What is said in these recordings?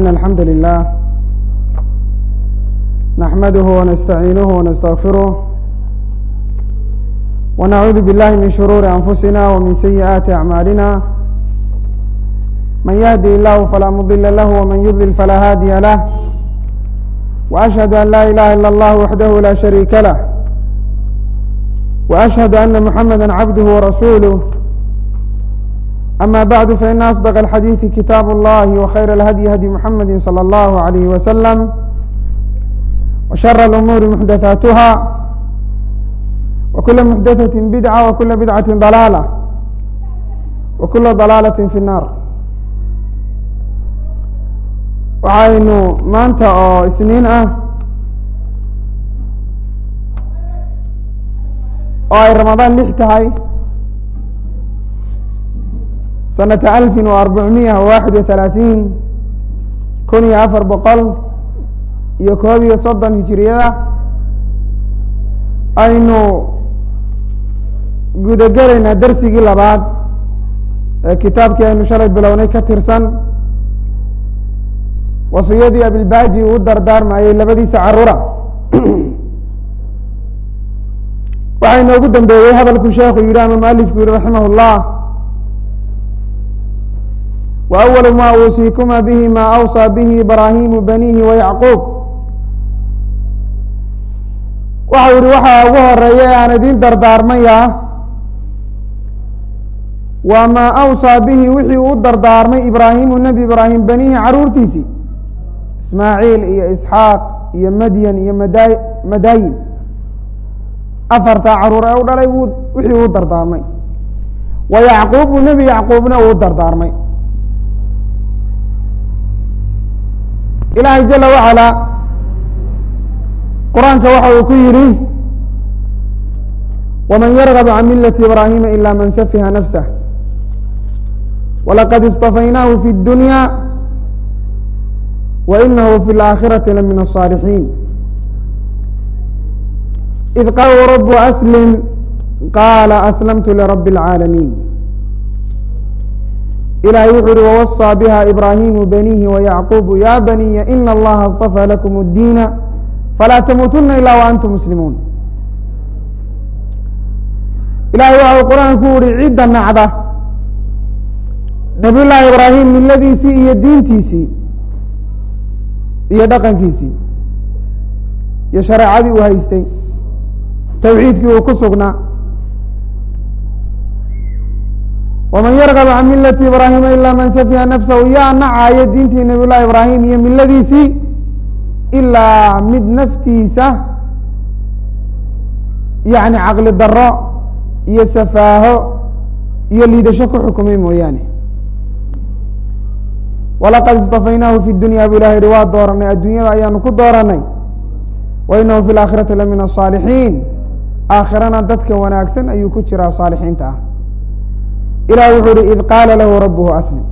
إن الحمد لله نحمده ونستعينه ونستغفره ونعوذ بالله من شرور أنفسنا ومن سيئات أعمالنا من يهدي الله فلا مضل له ومن يضلل فلا هادي له وأشهد أن لا إله إلا الله وحده لا شريك له وأشهد أن محمدا عبده ورسوله أما بعد فإن أصدق الحديث كتاب الله وخير الهدي هدي محمد صلى الله عليه وسلم وشر الأمور محدثاتها وكل محدثة بدعة وكل بدعة ضلالة وكل ضلالة في النار waxaynu maanta oo isniin ah oo ay ramadaan lix tahay sanata alfin wa arbacmiya waaxid wa halaaثiin kun iyo afar boqol iyo koob iyo soddon hijiriyada aynu gudagelaynaa darsigii labaad ee kitaabkii aynu shalay bilownay ka tirsan wasiyadii abilbaji uu dardaarmayey labadiisa carura waxaa inoogu dambeeyey hadalku sheekhu yihi ama mualifku yihi raximah اllah wa awalu ma uusiikuma bihi ma awsaa bihi ibraahimu banihi wayacquub waxau yihi waxaa ugu horeeya ee aan idin dardaarmaya waa maa awsaa bihi wixii uu dardaarmay ibraahimu nebi ibraahim banihi caruurtiisii ismaaciil iyo isxaaq iyo madyan iyo mada madaayin afartaa caruur ee u dhalay wuu wixii uu dardaarmay wa yacquubu nebi yacquubna uu dardaarmay ilaahay jala wacalaa qur-aanka waxa uu ku yidhi waman yargab can milati ibraahima ila man safiha nafsah walaqad istafaynaahu fi اdunya wainahu fi اlaakhirati lamin الصاalixiin id qaala rabu aslim qaala aslamtu lirabi اlcaalamiin ilahay wuxuu uhi wawasىa biha ibraahimu banihi wayacqubu ya baniya ina allaha اصطafى lakum اdiina falaa tamuutuna ila waantum muslimuun ilahay waxa uu qur-aanku uhi cidda nacda nabiy llaahi ibraahim miladiisii iyo diintiisii iyo dhaqankiisii iyo shareecadii uu haystay tawxiidkii uu ku sugnaa waman yargab can milati ibraahima ilaa man safiha nafsahu yaa nacaayo diintii nabiy llahi ibraahim iyo miladiisii ilaa mid naftiisa yani caqli daro iyo safaaho iyo liidasho ku xukumay mooyaane walaqad istafaynaahu fi dunya bu ilahi yihi waa dooranay adduunyada ayaanu ku dooranay wa inahu fi laakhirati la min asaalixiin aakhirana dadka wanaagsan ayuu ku jiraa saalixiinta ah ilah wuxuu uhi id qaala lahu rabuhu aslim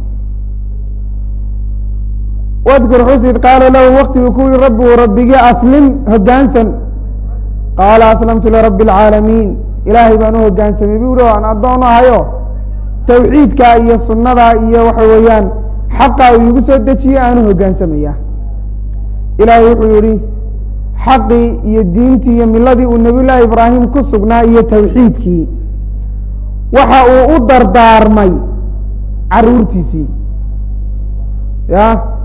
wadkur xus id qaala lahu waktiguu ku yihi rabuhu rabbigii aslim hogaansan qaala aslamtu lirabi اlcaalamiin ilaahay baan u hogaansamay bu uhi aan addoon ahayo tawxiidka iyo sunada iyo waxa weeyaan xaqa uu igu soo dejiye aanu hogaansamaya ilaahay wuxuu yihi xaqii iyo diintii iyo miladii uu nabiy llaahi ibraahim ku sugnaa iyo tawxiidkii waxa uu u dardaarmay caruurtiisii ya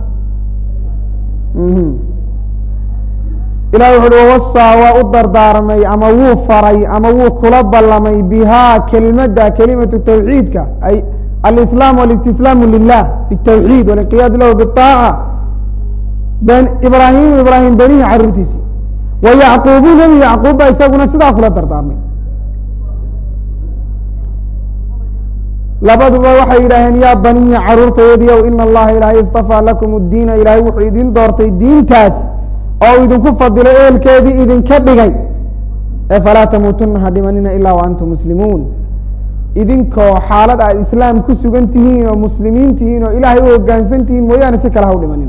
ilahi wuxu uhi wawasaa waa u dardaarmay ama wuu faray ama wuu kula ballamay bihaa kelimada kelimatu tawxiidka ay alislaam walistislaamu lilah bitawxiid walinqiyaadu lahu biaaca ibraahimu ibraahim benihi caruurtiisii wa yacquubu nebi yacquub ba isaguna sidaa kula dardaarmay labaduba waxay yidhaaheen yaa baniya caruurtayadiiow ina allaha ilaahay istafaa lakum diina ilaahay wuxuu idin doortay diintaas oo idinku fadilo eelkeedii idinka dhigay ee falaa tamuutuna ha dhimanina ilaa wa antum muslimuun idinkoo xaalad aad islaam ku sugan tihiin oo muslimiin tihiin oo ilaahay u hogaansan tihiin mooyaane si kale ha u dhimanina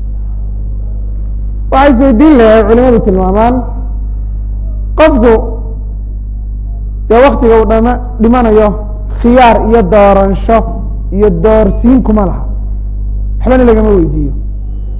waxay isweydiin lahay culimadu tilmaamaan qofku dee waktiga uu dhama dhimanayo khiyaar iyo dooransho iyo doorsiin kuma laha waxbana lagama weydiiyo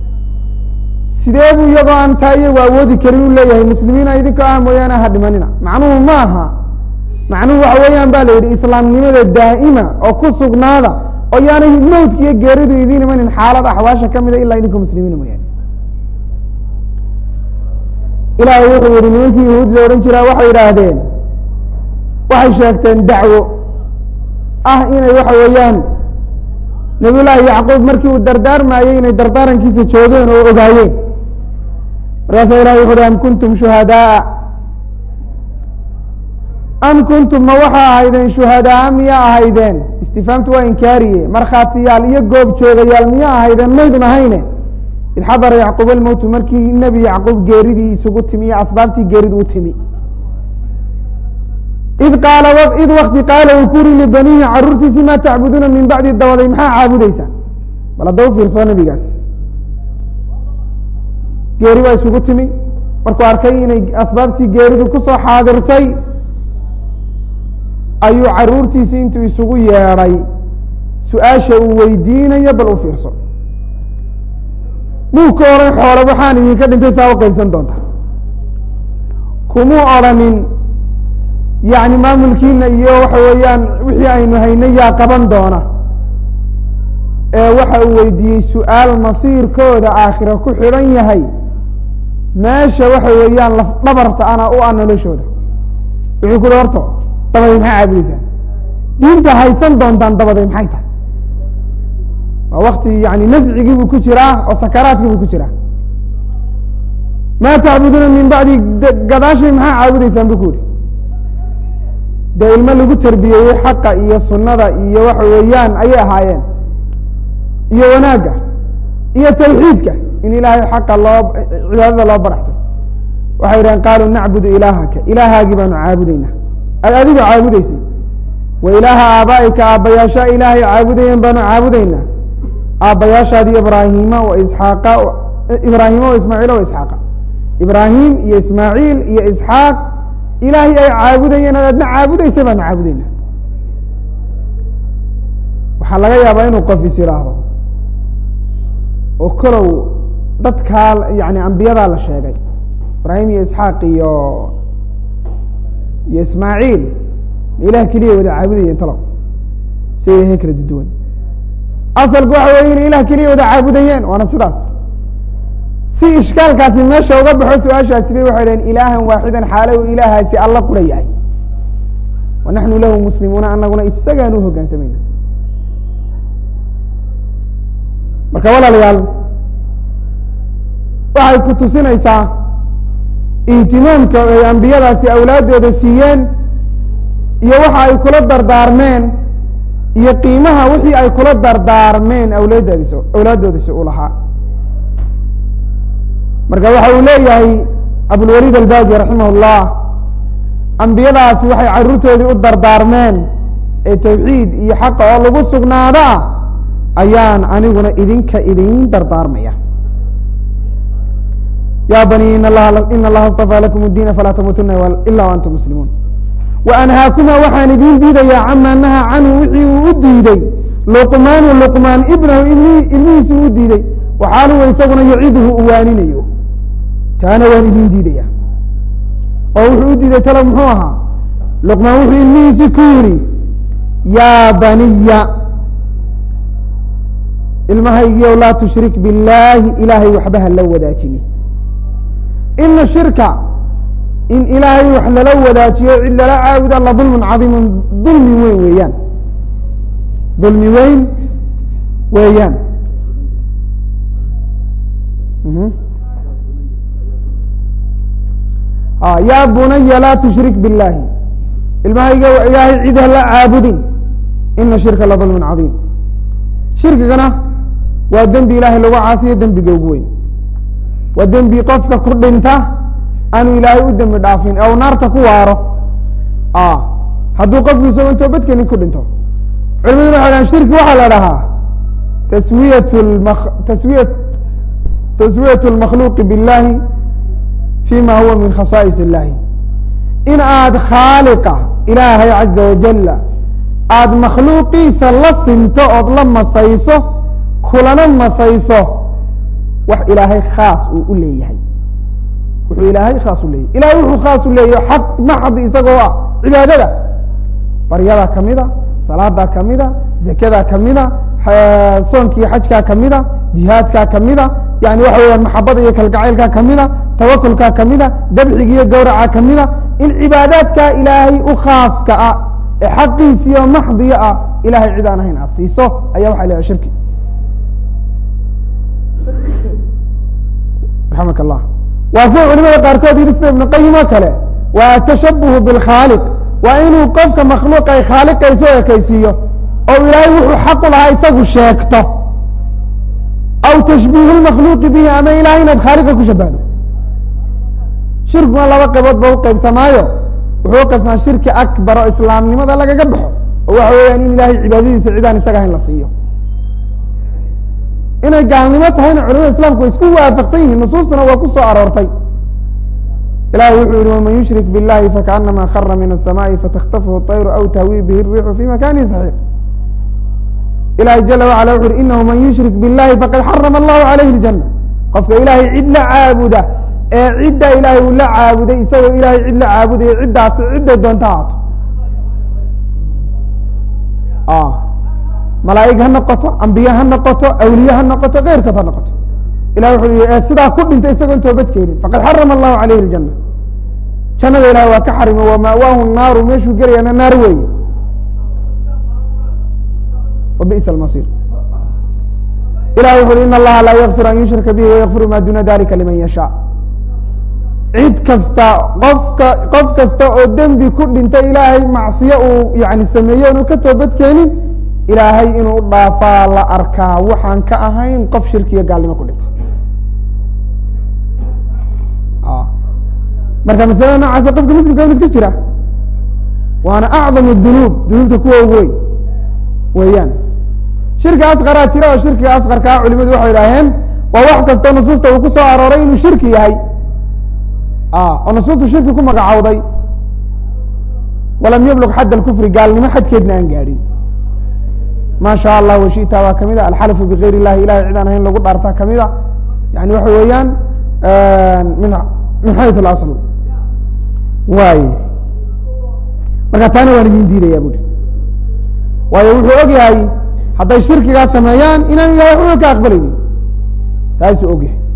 sidee buu iyagoo aan taa iyagu awoodi karin u leeyahay muslimiina idinka ah mooyaane ha dhimanina macnuhu ma aha macnuhu waxa weeyaan ba la yidhi islaamnimada daa'ima oo ku sugnaada oo yaanay mawdka iyo geeridu idiin imanin xaalad axwaasha ka mida ilaa idinka muslimiina mooyaane ilaahay wuxuu yihi nimankii yahuudda odhan jiraa waxay yidhaahdeen waxay sheegteen dacwo ah inay waxa weeyaan nabiy llaahi yacquub markii uu dardaarmayey inay dardaarankiisa joogeen oo ogaayeen markaasaa ilahay wuxu uhi am kuntum shuhadaaa am kuntum ma waxaa ahaydeen shuhadaa miyaa ahaydeen istifaamtu waa inkaariye markhaatiyaal iyo goob joogayaal miyaa ahaydeen maydun ahayne id xadara yacquub almowtu markii nebi yacquub geeridii isugu timi iyo asbaabtii geeridu u timi id qaala id wakti qaala uu ku uri libanihi caruurtiisii maa tacbuduuna min bacdi dabaday maxaa caabudeysaan bal hadda u fiirsoo nebigaas geeri baa isugu timi markuu arkay inay asbaabtii geeridu kusoo xaadirtay ayuu caruurtiisii intuu isugu yeedhay su-aasha uu weydiinayo bal u fiirso muu ka odhan xoolo waxaan idinka dhintay saa u qaybsan doonta kumuu odrhanin yacni maamulkiina iyo waxa weeyaan wixii aynu haynay yaa qaban doona ee waxa uu weydiiyey su-aal masiirkooda aakhira ku xidhan yahay meesha waxa weeyaan laf dhabarta ana u ah noloshooda wuxuu ku uhi horto dabaday maxaa caabudeysaan diinta haysan doontaan dabaday maxay tahay waa wakti yani nascigii buu ku jiraa oo sakaraadkii buu ku jiraa maa tacbuduuna min bacdi gadaashay maxaa caabudeysaan bu ku uhi dee ilmo lagu tarbiyeeyey xaqa iyo sunnada iyo waxa weeyaan ayay ahaayeen iyo wanaagga iyo tawxiidka in ilaahay xaqa loo cibaadada loo baraxto waxay yidhahen qaaluu nacbudu ilaahaka ilaahaagii baanu caabudeynaa ad adigu caabudeysay wa ilaaha aabaa'ika aabbayaashaa ilaahay caabudayeen baanu caabudeynaa aabbayaashaadii ibraahiima wa isxaaqa ibraahiima wa ismaaciila wa isxaaqa ibraahim iyo ismaaciil iyo isxaaq ilaahay ay caabudayeen ad adna caabudeysay baanu caabudeynaa waxaa laga yaabaa inuu qof is yidhaahdo oo kolow dadkaa yani ambiyadaa la sheegay ibraahim iyo isxaaq iyo iyo ismaaciil ma ilah keliya wada caabudayeen talow si ilahay kala duduwan asalku waxa weeye inay ilah keliya wada caabudayeen waana sidaas si ishkaalkaasi meesha uga baxo su-aashaasi bay waxay dhaheen ilaahan waaxidan xaalo uu ilaahaasi alla qura yahay wa naxnu lahu muslimuuna anaguna isagaan u hoggaansamayna marka walaalayaal waxay ku tusinaysaa ihtimaamka ay ambiyadaasi awlaaddooda siiyeen iyo waxa ay kula dardaarmeen iyo qiimaha wixii ay kula dardaarmeen awlaaddaadis awlaaddoodasi u lahaa marka waxa uu leeyahay abulwaliid albaaji raximah اllah ambiyadaasi waxay caruurtoodii u dardaarmeen ee tawxiid iyo xaqa oo lagu sugnaada ayaan aniguna idinka idin dardaarmaya ya bani in allaha ina allaha اstafaa lakum اdiina falaa tamuutuna ila antum muslimuun waanhaakuma waxaan idin diidayaa cama naha canhu wixii uu u diiday luqmaanu luqmaan ibnahu ilmihiisi uu diiday waxaaluwa isaguna yaciduhu u waaninayo taana waan idin diidaya oo wuxuu u diiday talo muxuu ahaa luqmaan wuxuu ilmihiisi ku yidhi yaa baniya ilmahaygiiow laa tushrik billaahi ilaahay waxba ha la wadaajini ina shirka in ilaahay wax lala wadaajiyo cid lala caabuda la dulmun cadiimun dulmi weyn weeyaan dulmi weyn weeyaan yaa bunaya laa tushrik biاllaahi ilmahayga ilaahay cid hala caabudin ina shirka la dulmun cadiim shirkigana waa dembi ilaahay lagu caasiyo dembiga ugu weyn waa dembi qofka ku dhinta aanu ilaahay u dembi dhaafin ee u naarta ku waaro hadduu qofku isagoo intoo badkenin ku dhinto culimaduna waxay dhahan shirki waxaa la dhahaa taswiyat taswiya taswiyat اlmakhluuqi biاllahi fima huwa min khasaa'is illahi in aad khaaliqa ilaahay caza wajala aada makhluuqiisa la sinto ood la masayso kulana masayso wax ilaahay khaas uu u leeyahay wuxuu ilaahay khaas u leeyahay ilahay wuxuu khaas u leeyahay xaq maxdi isagoo ah cibaadada baryadaa kamida salaadaa kamida zakadaa kamida soonkiiyo xajkaa kamida jihaadkaa kamida yani waxa weeyaan maxabada iyo kalgacaylkaa kamida tawakulkaa kamida dabxiga iyo gawraca kamida in cibaadaadkaa ilaahay u khaaska ah ee xaqiisiyo maxdiya ah ilahay cid aan ahayn aada siiso ayaa waxa leeyahay shirki raxamaka allah waa kuwa culimada qaarkood yidhi sida ibnu qayim oo kale waa atashabuhu bilkhaaliq waa inuu qofka makhluuqa ay khaaliqayso ekaysiiyo oo ilaahay wuxuu xaqu lahaa isagu sheegto aw tashbiihu lmakhluuqi bihi ama ilahay inaad khaaliqa ku shabahdo shirkiguna laba qaybood ba uqaybsamaayo wuxuu uqaybsamaa shirki akbar oo islaamnimada lagaga baxo oo waxa weeyaan in ilahay cibaadadiisa cidaan isaga ahayn la siiyo inay gaalnimo tahayna culamada islamku way isku waafaqsan yihiin nusuustuna waa ku soo aroortay ilahi wuxuu yihi waman yushrik biاllahi fakaanama khara min الsamaai fataktafuhu طayru aw tahwi bihi الriixu fi makani saxiix ilahi jala wacala wuxu uhi inahu man yushrik biاllahi faqad xarama allahu calayhi اljana qofka ilaahay cid la caabuda ee cidda ilaahay uu la caabuday isagoo ilahay cid la caabudayo ciddaasi cidday doonta haato malaa'ig ha noqoto ambiye ha noqoto awliye ha noqoto keyrkood ha noqoto ilah wuxuu yihi ee sidaa ku dhintay isagoon toobad keenin faqad xarama allahu calayhi اljana jannada ilahay waa ka xarima wama'waahu naaru meeshuu gelayaana naar weeye وبئس المصير ilah wuxu uhi in اllaha laa ykfir an yushraka bihi وykfiru ma duna dalika liman yashاء cid kasta qofka qof kasta oo dembi ku dhinta ilaahay macsiyo uu yani sameeye inu ka toobad keenin ilaahay inuu dhaafaa la arkaa waxaan ka ahayn qof shirkiya gaalnimo ku dhintay marka masalada noocaasa qofka muslimka inu iska jira waana acdam dunuub dunuubta kuwa ugu weyn weeyaan shirki asqaraa jira oo shirkiga asqarkaa culimadu waxay idhaaheen waa wax kastoo nusuusta uu ku soo arooray inuu shirki yahay oo nusuustu shirki ku magacowday walam yablug xadd alkufri gaalnimo xadkeedna aan gaadhin ma sha allah washita waa kamid a alxalfu bigayr illahi ilahay cid aan ahayn lagu dhaartaa kamid a yani waxa weeyaan min min xayu اlasl waay marka taana waan idin diidaya bui waayo wuxuu og yahay hadday shirkigaa sameeyaan inaan ilahay waxba ka aqbalaynin taasuu og yahay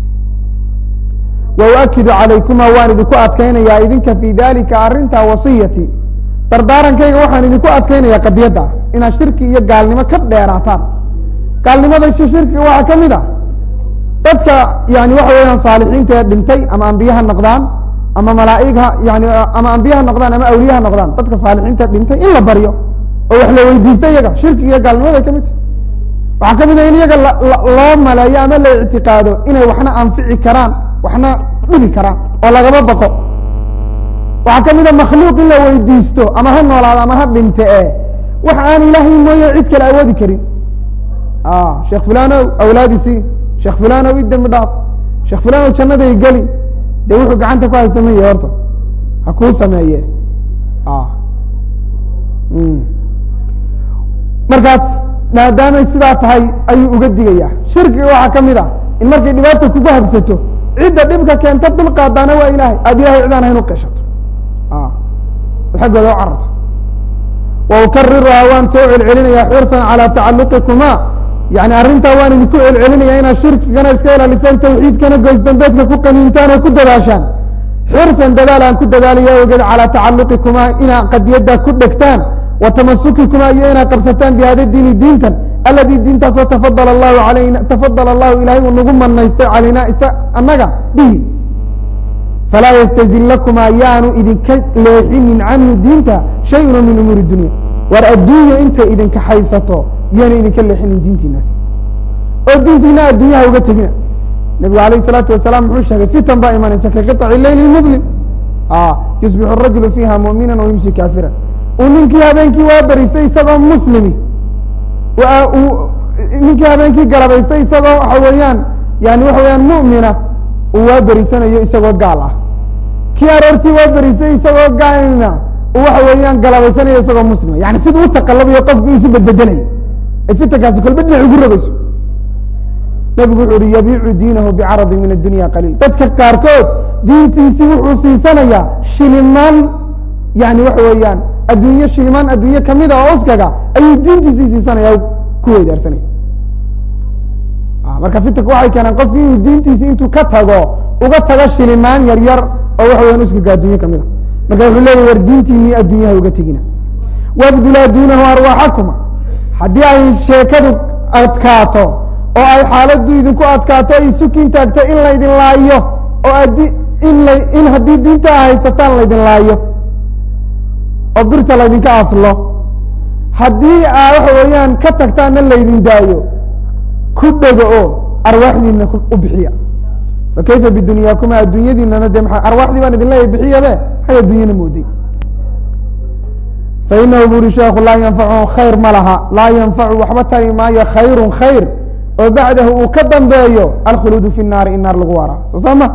wa uakidu calaykuma waan idinku adkaynayaa idinka fi dalika arrinta wasiyati dardaarankayga waxaan idinku adkaynayaa qadiyadda inaad shirki iyo gaalnimo ka dheeraataan gaalnimada si shirkiga waxaa ka mid a dadka yani waxa weeyaan saalixiinta ee dhintay ama ambiye ha noqdaan ama malaaig ha yani ama ambiye ha noqdaan ama awliye ha noqdaan dadka saalixiinta dhintay in la baryo oo wax la weydiista iyaga shirkiga iyo gaalnimaday ka mid tahy waxaa ka mid a in iyaga loo maleeyo ama la ictiqaado inay waxna anfici karaan waxna dhibi karaan oo lagaba baqo waxaa ka mid a makhluuq in la weydiisto ama ha noolaado ama ha dhinte e wax aan ilaahay mooye cid kale awoodi karin sheekh fulanow awlaadiisii sheekh fulanow i dembi dhaaf sheekh fulanow jannaday geli dee wuxuu gacanta ku haysamaya horta ha kuu sameeye markaas maadaamay sidaa tahay ayuu uga digaya shirkiga waxaa ka mid ah in markay dhibaata kugu habsato cidda dhibka keenta dulqaadaana waa ilahay aada ilahay cidaan ahayn uqeshato xaggooda u cararto wa ukariruhaa waan soo celcelinayaa xirsan calaa tacaluqikuma yani arrintaa waan idinku celcelinaya inaad shirkigana iska ilaalisaan tawxiidkana goysdambeedka ku qaniintaan oo ku dadaashaan xirsan dadaal aan ku dadaalaya ogeed calaa tacaluqikuma inaad qadiyadda ku dhegtaan wa tamasukikuma iyo inaad qabsataan bihada diini diintan aladii diintaasoo tafadala allahu alayna tafadala allahu ilahay uu nagu manaystay calaynaa isa annaga bihi falaa yastazillakuma yaanu idinka leexinin canhu diinta shayuna min umuuri dunya war adduunya intay idinka haysato yaanu idinka leexinin diintiinaas oo diintiina adduunyaha uga tegina nebigu alayh الsalaatu wasalaam muxuu sheegay fitan baa imanaysa ka qiطci leyl mudlim yusbixu rajulu fiiha mu'mina wayumsi kaafira uu ninkii habeenkii waa beriistay isagoo muslimi ninkii habeenkii galabaystay isagoo waxa weeyaan yani waxa weyaan mu'mina uu waa berisanayo isagoo gaal ah kii aroortii waa berisay isagoo gaalna uu waxa weeyaan galabaysanayo isagoo muslima yani siduu u taqalabayo qofku isu bedbedelayo ay fitankaasi kolba dhinac ugu rogeyso nebigu wuxuu uhi yabiicu diinahu bicaradi min addunya qaliil dadka qaarkood diintiisii wuxuu siisanayaa shilimaan yani waxa weeyaan adduunye shilimaan adduunye kamida oo uskaga ayuu diintiisii siisanaya ku weydaarsanaya marka fitanka waxay keeneen qofki inuu diintiisi intuu ka tago uga tago shilimaan yar yar oo waxa weyan uskaga adduunye kamid a marka wuxuu leeyahy war diintiinii adduunyaha uga tegina wabdulaa duunahu arwaaxakuma haddii ay sheekadu adkaato oo ay xaaladdu idinku adkaato ay sukin taagto in laydin laayo oo adi in la in haddii diinta a haysataan laydin laayo oo birta laydinka aslo haddii aa waxa weeyaan ka tagtaanna laydin daayo ku dhego oo arwaaxdiina u bixiya fa kayfa bidunyaakumaa adduunyadiinana dee maa arwaaxdii baan idin leeyahy bixiyabe maxay adduunyana mooday fainahu bu uri sheekhu laa yanfachu khayr ma laha laa yanfacu waxba tari maayo khayru khayr oo bacdahu uu ka dambeeyo alkhuluudu fi naari in naar lagu waaraa soo saa ma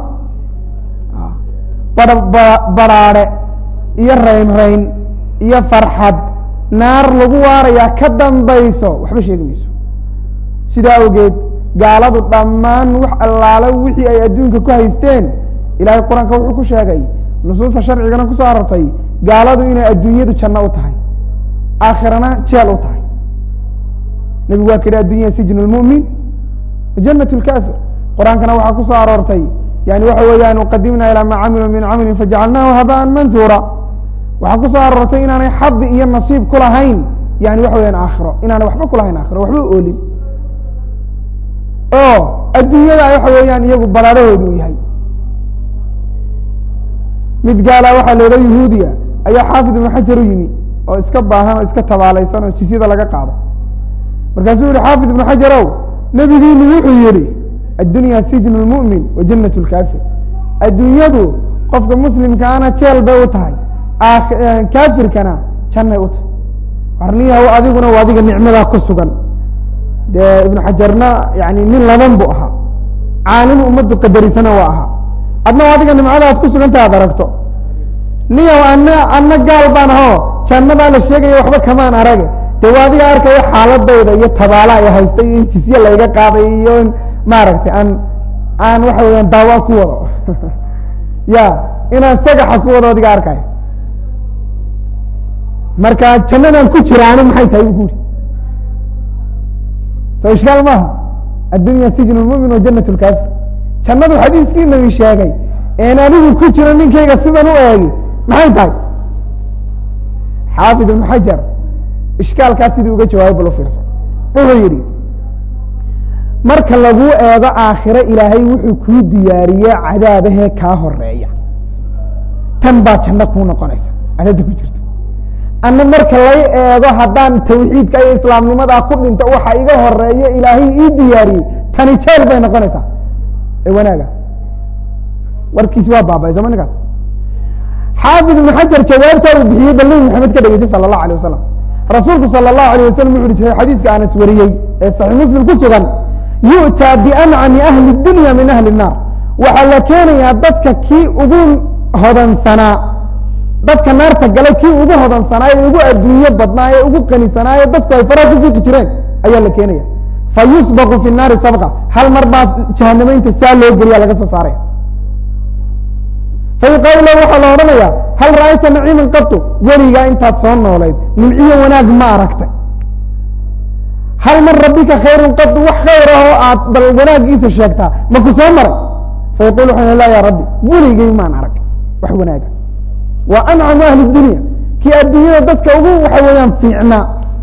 baraare iyo rayn rayn iyo farxad naar lagu waarayaa ka dambayso waxba sheegi mayso sidaa awgeed gaaladu dhammaan wax allaale wixii ay adduunka ku haysteen ilahay qur-aanka wuxuu ku sheegay nusuusta sharcigana kusoo arortay gaaladu inay adduunyadu janno u tahay aakhirana jeel u tahay nebigu waa ka yihi addunya sijnu lmu'min janat lkafir qur-aankana waxaa kusoo aroortay yani waxa weeyaan qadimna ilaa maa camiluu min camalin fajacalnahu habaan manhuura waxaa kusoo aroortay inaanay xadi iyo nasiib kulahayn yani waxa weyaan aakhiro inaanay waxba kulahayn aakhiro waxba oolin oo adduunyada waxa weeyaan iyagu baraarahoodu u yahay mid gaala waxaa la odha yahuudiya ayaa xaafid ibnu xajar u yimi oo iska baahan oo iska tabaalaysan oo jisyada laga qaado markaasuu yihi xaafid ibnu xajarow nebigiinu wuxuu yihi addunya sijnu lmu'min wa janat lkafir adduunyadu qofka muslimkaana jeel bay u tahay kaafirkana jannay u tahay warniyahow adiguna waa adiga nicmadaa ku sugan dee ibnu xajarna yani nin laban bu ahaa caalim ummaddu qadarisana waa ahaa adna adiga nimcada ad ku sugantaha ad aragto niyow ana ana gaal baan ahoo jannadaa la sheegaya waxba kamaan arage dee waa adiga arkaya xaaladayda iyo tabaala ay haystay iyo in jisye layga qaaday iyo in maaragtay aan aan waxa weyaan daawa ku wado ya inaan sagaxa ku wado adiga arkaya marka jannadan ku jiraani maxay tahay bu ku uri so ishkaal maaha addunya sijnu lmumin wa janat lkafir jannadu xadiiskii nabi sheegay een anigu ku jiro ninkayga sidan u eegi maxay tahay xaafid ibnu xajar ishkaalkaas sidii uga jawaabay bal u fiirsan wuxuu yidhi marka laguu eego aakhiro ilaahay wuxuu kuu diyaariye cadaabahee kaa horeeya tan baa janno kuu noqonaysa adada ku jirto ana marka lay eego haddaan tawxiidka iyo islaamnimadaa ku dhinto waxa iga horeeyo ilaahay ii diyaariyey tani jeel bay noqonaysaa ee wanaaga warkiisi waa baabay sooma ninkaas xaafid ibnu xajar jawaabtaa uu bixiyey bal nebi maxamed ka dhegeysay sala allahu alay wasalam rasuulku sala allahu alayh wasalam wuxu uhi xadiiska anas wariyey ee saxiix muslim ku sugan yu'taa biancami ahli dunya min ahli الnaar waxaa la keenayaa dadka kii ugu hodansanaa dadka naarta galay kii ugu hodansanaa ee ugu adduunye badnaa ee ugu qanisanaa ee dadku ay faraha ku fiiqi jireen ayaa la keenaya fayusbaqu fi naari sabqa hal mar baa jahanamaynta saa loo geliya laga soo saaraya fayuqaalu lahu waxaa la odhanaya hal ra'ayta naciiman qatu weligaa intaad soo noolayd nimciyo wanaag ma aragtay hal man rabbika khayrun qatu wax khayr ahoo aad bal wanaagiisa sheegtaa ma ku soo maray fayaqul waxaan la ya rabbi weligay maan arag wax wanaaga wa ancamu ahli dunya kii adduunyada dadka ugu waxa weeyaan fiicnaa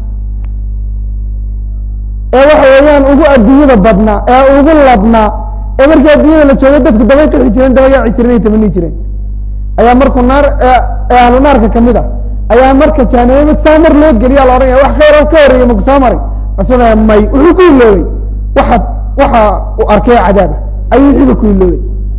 ee waxa weeyaan ugu adduunyada badnaa ee ugu ladnaa ee markii adduunyada la joogay dadku dabay qixi jireen daba yaaci jireen ay tamani jireen ayaa markuu naar ee ahlu naarka kamid a ayaa marka jahanamama saa mar loo geliya la odhanaya wax khayr ka horeeya maku soo maray rasuul may wuxuu ku iloobay waxa waxa uu arkay cadaaba ayuu wixiiba ku iloobay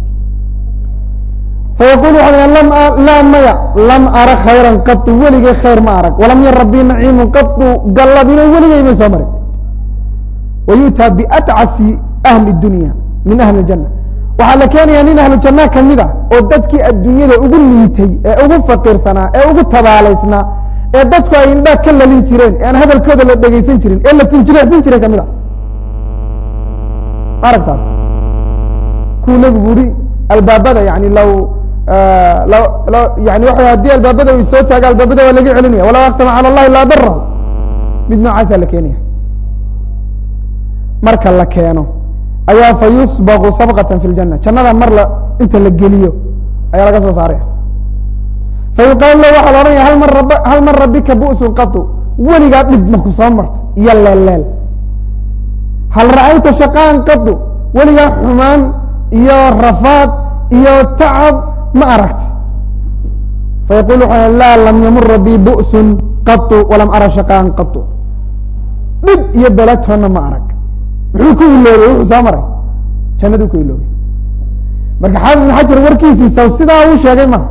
fayaqul waxa lam laa maya lam ara khayran qatu weligay khayr ma arag walam yar rabbii naciimun qatu galladina weligay may soo marin wayu'taa biatcasi ahli dunya min ahli اljana waxaa la keenaya nin ahlu janna kamid a oo dadkii adduunyada ugu liitay ee ugu faqiirsanaa ee ugu tabaalaysnaa ee dadku ay indhaa ka lalin jireen ee aan hadalkooda la dhegaysan jirin ee la tinjireecsan jiray kamid a aragtaas kuu nebigu uri albaabada yani law law law yani waxa haddii albaabada u soo taaga albaabada waa laga celinaya walaw aqsama cala allahi laa darahu mid noocaasaa la keenaya marka la keeno ayaa fa yusbaqu sabqatan fi ljana jannada mar la inta la geliyo ayaa laga soo saaraya fa yuqaalu lahu waxaa la odhanaya hal mar rab hal mar rabbika bu'sun qatu weligaa dhib maku soo marta iyo leelleel hal ra'ayta shaqaan qatu weligaa xumaan iyo rafaad iyo tacab ma aragta fayaqul wuxuu laa lam yamura bi bu'sun qatu walam ara shaqaan qatu dhib iyo belatoonna ma arag muxuu ku iloobay wuxuu soo maray jannaduu ku iloobay marka xaafid ibn xajar warkiisiisa sidaa uu sheegay ma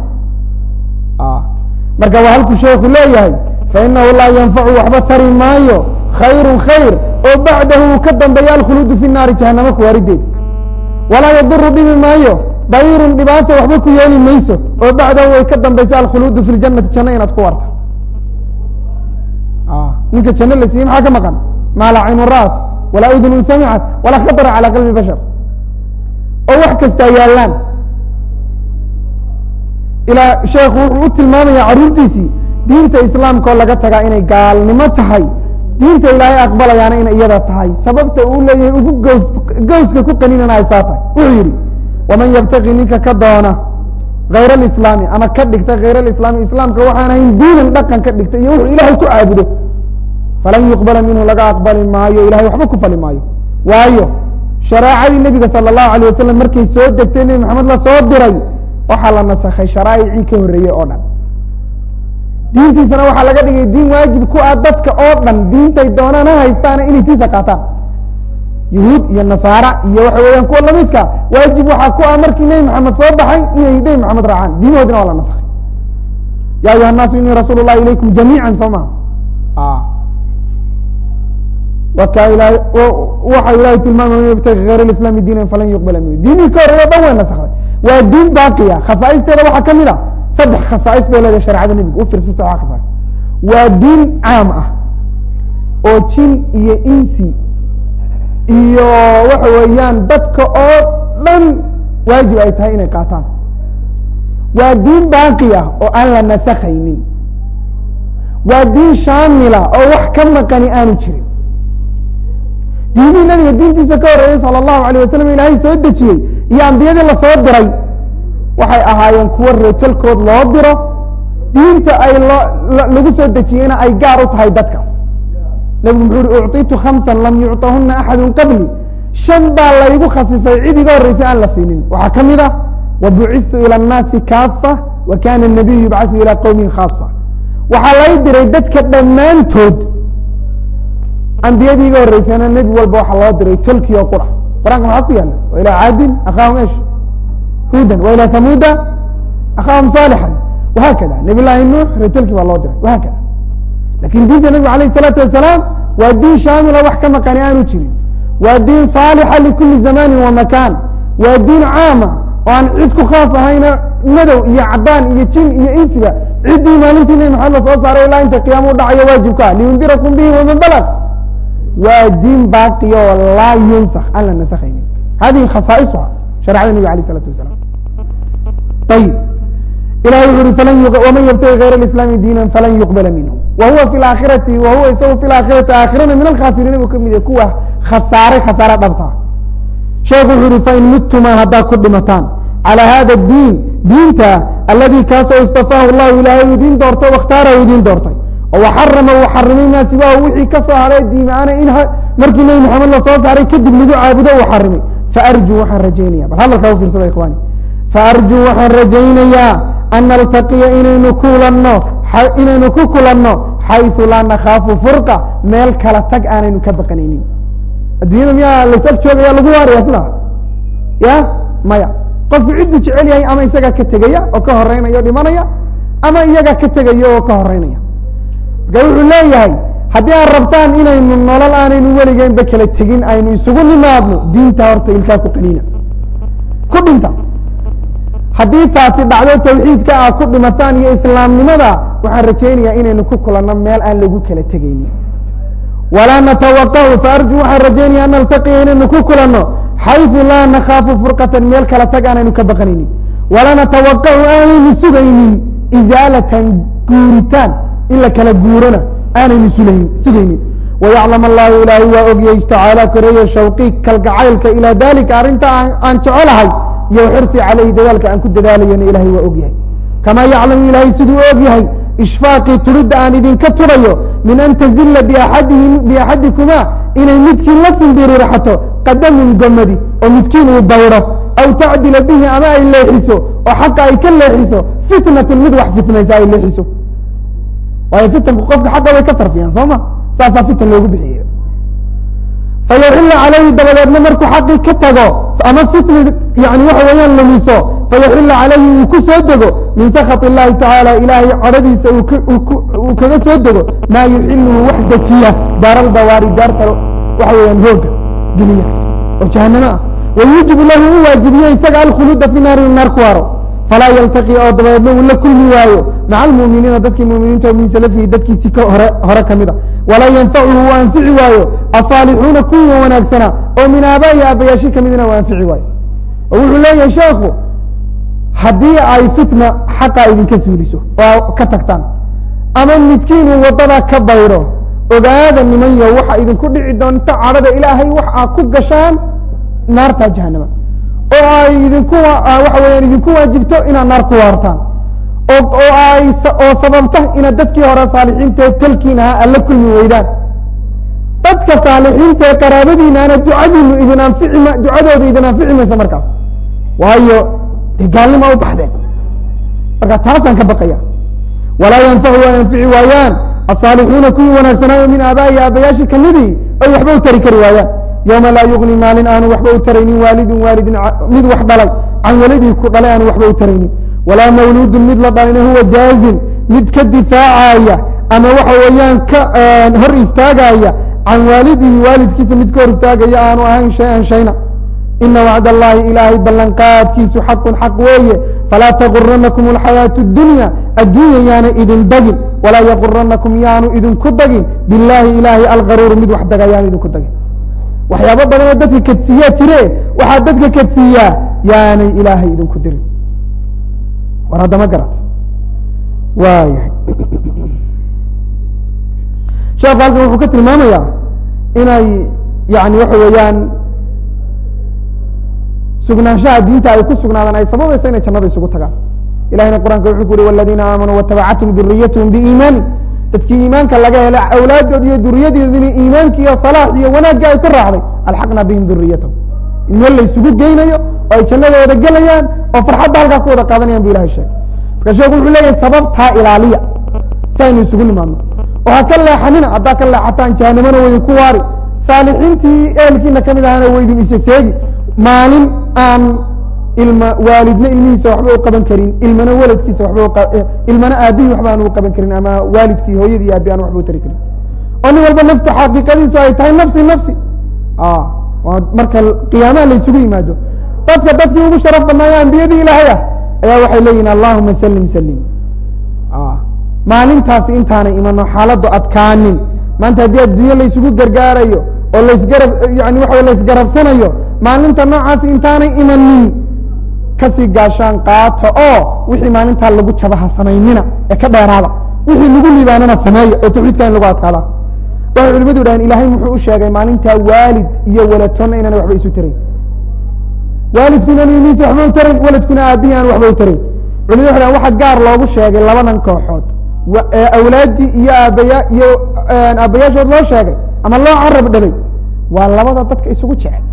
marka waa halkuu sheeku leeyahay fainahu laa yanfacu waxba tari maayo khayru khayr oo bacdahu uu ka dambeeya alkhuluudu fi naari jahanamo kuwaarideed walaa yaduru dhibi maayo dayrun dhibaata waxba ku yeeli mayso oo bacdahu way ka dambaysa alkhuluudu fi ljanati janno inaad ku warta ninka janno la siiyey maxaa ka maqan maa laa caynu ra'at walaa udunun samicat walaa khatara calى qalbi bashar oo wax kastaa yaallaan ilaa sheekhu wuxuu u tilmaamaya carruurtiisii diinta islaamka oo laga tagaa inay gaalnimo tahay diinta ilaahay aqbalayaana inay iyada tahay sababta uu leeyahay ugu gows gawska ku qaninana ay saa tahay wuxuu yidhi waman yabtaqi ninka ka doona hayr alislaami ama ka dhigta hayr alislaami islaamka waxaan ahayn diinan dhaqan ka dhigta iyo wuxuu ilaahay ku caabudo falan yuqbala minhu laga aqbali maayo ilahay waxba ku fali maayo waayo shareecadii nebiga sala allahu alayh wasalam markay soo degtay nebi maxamed la soo diray waxaa la nasakhay sharaa'icii ka horreeyey oo dhan diintiisana waxaa laga dhigay diin waajib ku ah dadka oo dhan diintay doonaan ha haystaana inay tiisa qaataan yahuud iyo nasaara iyo waxa weeyaan kuwa lamidka waajib waxaa ku ah markii nebi maxamed soo baxay inay nebi maxamed raacaan diimahoodina waa la nasakhay ya ayuha الnaasu inii rasuul الlahi ilaykum jamiica soo maha waka ilahay waxa ilahay tilmaamay man yabtagi hayr اislaami diinan falan yuqbala minhu diinihii ka horeeyo dhan way nasakday waa diin baaqiya khasaa'isteeda waxaa kamid a saddex khasaa'is bay leedahay shareecada nebiga u fiirsa saddex khasaais waa diin caam ah oo jin iyo insi iyo waxa weeyaan dadka oo dhan waajib ay tahay inay qaataan waa diin baaqi ah oo aan la nasakhaynin waa diin shaamila oo wax ka maqani aanu jirin diimihii nabiga diintiisa ka horreeyey sala allahu alayh wasalam ilaahay soo dejiyey iyo ambiyadii lasoo diray waxay ahaayeen kuwo reetalkood loo diro diinta ay loo lagu soo dejiyeyna ay gaar u tahay dadkaas nebigu muxuu uhi ucطitu khamsan lam yucطahuna axadu qabli shan baa laygu khasisay cid iga horreysay aan la siinin waxaa ka mid ah wabucistu ilى الnaasi kaafa wa kana الnabiyu yubcaثu ilى qowmin khaasa waxaa lay diray dadka dhammaantood ambiyadii iga horreysayna nebi walba waxaa loo diray tolkii oo qura qur-aanka maxaa ku yaala wa ilى caadin akhaahum esh hudan wa ilى hamuuda akhaahum صaalixan wahakada nabi llaahi nuux reetolkii baa loo diray wahakada lakin diinta nebigu alayh الsalaatu wasalaam waa diin shaamila wax ka maqani aanu jirin waa diin saalixa likuli zamani wa makan waa diin caama oo aan cid ku khaas ahayna madow iyo cadaan iyo jin iyo insiba ciddii maalintii nebi maxamed la soo saaray ilaa inta qiyaama u dhacayo waajibka liyundirakum bihi waman balg waa diin baaqiya oo laa yunsak aan la nasakhaynin hadihi khasaa'isuha sharecada nebiga alayh الsalatu wasalaam ayib ilahi wuxu uhi falan waman ybtagi hayr اislaami diina falan yuqbala minhu wa huwa fi aakhirati wa huwa isagu fi aakhirati aakhirana min alkhasiriina buu kamid yahay kuwa khasaaray khasaare dhabta sheekhu wuxu uhi fain muttumaa haddaad ku dhimataan calى hada diin diinta aladi kaasoo istafaahu llahu ilaahay u idiin doortay wakhtaarahu idiin doortay oo waxarama uu xarimay maa siwaahu wixii ka soo haray diimaana in markii nebi maxamed la soo saaray kadib lagu caabudo uu xarimay faarjuu waxaan rajaynaya bal hadalkaa u fiirsada ikhwani faarjuu waxaan rajaynayaa an naltaqiya inaynu kulanno inaynu ku kulanno xayثu laa nakhaafu furqa meel kala tag aanaynu ka baqanaynin addunyada miyaa laysag joogaya lagu waaraya sidaa ya maya qofku cidduu jecel yahay ama isagaa ka tegaya oo ka horeynaya o dhimanaya ama iyagaa ka tegaya oo ka horeynaya marka wuxuu leeyahay haddii aad rabtaan inaynu nolol aanaynu weligeynba kala tegin aynu isugu nimaadno diinta horta ilkaa ku qaniina ku dhinta haddii taasi dhacdo tawxiidka aad ku dhimataan iyo islaamnimada waxaan rajaynayaa inaynu ku kulanno meel aan lagu kala tegaynin walaa natawaqahu faarju waxaan rajaynaya an naltaqiya inaynu ku kulanno xayثu laa nakaafu furqatan meel kala tag aanaynu ka baqanaynin walaa natawaqacu aanaynu sugaynin izaalatan guuritaan in la kala guurona aanaynu sulayn sugaynin wayaclam allahu ilaahay waa ogyay tacaala koreeye shawqi kalgacaylka ilaa dalika arrinta aan jecelahay iyo xirsi calayhi dadaalka aan ku dadaalayana ilahay waa ogyahay kamaa yaclamu ilaahay siduu og yahay ishfaaqii turidda aan idinka turayo min an tazilla biaxadihi biaxadikumaa inay midkiin la simbiriirxato qadamun gomadi oo midkiin uu baydo aw tacdila bihi ama ay leexiso oo xaqa ay ka leexiso fitnatun mid wax fitnaysa ay leexiso waayo fitanku qofka xaqa way ka sarfiyaan soo ma saasaa fitan loogu bixiye fayaxilla calayhi dabadeedna markuu xaqii ka tago ama fitna yani waxa weeyaan lumiso fayaxilla calayhi uu ku soo dego min sakhat illahi tacaala ilaahay cadhadiisa uu kaga soo dego maa yuxiluhu wax dejiya daaralbawaari daarta waxa weeyaan hooga geliya oo jahanamo ah wayuujibu lahu u waajibiye isaga alkhuluuda fi naari naar ku haro falaa yaltaqi oo dabadeedna uu la kulmi waayo maca almu'miniina dadkii mu'miniinta oo min salafihi dadkiisii ka hore hore ka mid a walaa yanfacuhu uu anfici waayo asaalixuuna kuwa wanaagsana oo min aabaa'i aabbayaashii ka midna uu anfici waayo oo wuxuu leeyahay sheekhu haddii ay fitna xaqa idinka suuliso oo ka tagtaan ama midkiin uu waddadaa ka bayro ogaada nimanyo waxa idinku dhici doonta cadhada ilaahay wax aa ku gashaan naarta jahanama oo ay idinku waxa weeyaan idinku waajibto inaad naar ku waartaan oo oo ay oo sababta inaad dadkii hore saalixiinta tolkiin ahaa alla kulmi weydaan dadka saalixiinta ee qaraabadiinaana ducadiinu idin anfici ma ducadooda idin anfici maysa markaas waayo dee gaalnima u baxdeen marka taasaan ka baqaya walaa yanfacu waa anfici waayaan asaalixuuna kuwii wanaagsanaayo min aabaa'i aabbayaashii kamidii ay waxba u tari kari waayaan yowma laa yugni maalin aanu waxba u taraynin waalidun waalidin mid wax dhalay can waladii ku dhalay aanu waxba u taraynin walaa mawluudun mid la dhalina huwa jaazin mid ka difaacaya ama waxa weeyaan ka hor istaagaya can waalidihi waalidkiisa mid ka hor istaagaya aanu ahayn shay-an shayna ina wacd allahi ilaahay ballanqaadkiisu xaqun xaq weeye falaa taguranakum alxayaatu اdunya adduunya yaana idin dagin walaa yaguranakum yaanu idinku dagin billahi ilaahay algaruuru mid wax daga yaanu idinku dagin waxyaabo badan oo dadka kadsiiyaa jire waxaa dadka kadsiiyaa yaanay ilaahay idinku dirin war haddama garat waayahay sheekhu halkan wuxuu ka tilmaamayaa inay yani waxa weeyaan sugnaanshaha diinta ay ku sugnaadaan ay sababaysa inay jannada isugu tagaan ilahina qur'anka wuxuu ku uhi waladiina aamanuu watabacathm duriyathm biiimaani dadkii iimaanka laga helay awlaaddood iyo duriyadoodina iimaanka iyo salaax iyo wanaagga ay ku raacday alxaqna bihim duriyatahum in meel la isugu geynayo oo ay jannada wada gelayaan oo farxadda halkaa ku wada qaadanayan bu ilahay sheegay marka sheeku wuxuu leeyahay sababtaa ilaaliya si aynu isugu nimaadno oo ha ka leexanina haddaa ka leexataan jahanamana waydinku waari saalixiintii ehelkiina ka mid ahana waydin isa seegi maalin aan ilma waalidna ilmihiisa waxba u qaban karin ilmana waladkiisa waxba ilmana aabihii waxba aan u qaban karin ama waalidkii hooyadii aabi aan waxba u tari karin oo nin walba nafta xaqiiqadiisu ay tahay nafsi nafsi marka qiyaamaha la isugu yimaado dadka dadkii ugu sharaf badnaayo ambiyadii ilaahay ah ayaa waxay leeyihin allahuma salim salim maalintaasi intaanay imano xaaladdu adkaanin maanta haddii adduunyo la isugu gargaarayo oo laisgarab yani waxa laisgarabsanayo maalinta noocaasi intaanay imanin kasii gaashaan qaato oo wixii maalintaa lagu jabaha samaynina ee ka dheeraada wixii lagu liibaanana sameeya oo tawxiidka in lagu adkaada waxay culimadu yidhahdeen ilaahay muxuu u sheegay maalintaa waalid iyo waladtoonna inaana waxba isu tarayn waalidkuna ilmihiisa waxba u tarayn waladkuna aabihii aan waxba u tarayn culimadu waxay dhahen waxa gaar loogu sheegay labadan kooxood awlaaddii iyo aabaya iyo aabbayaashood loo sheegay ama loo carab dhabay waa labada dadka isugu jecel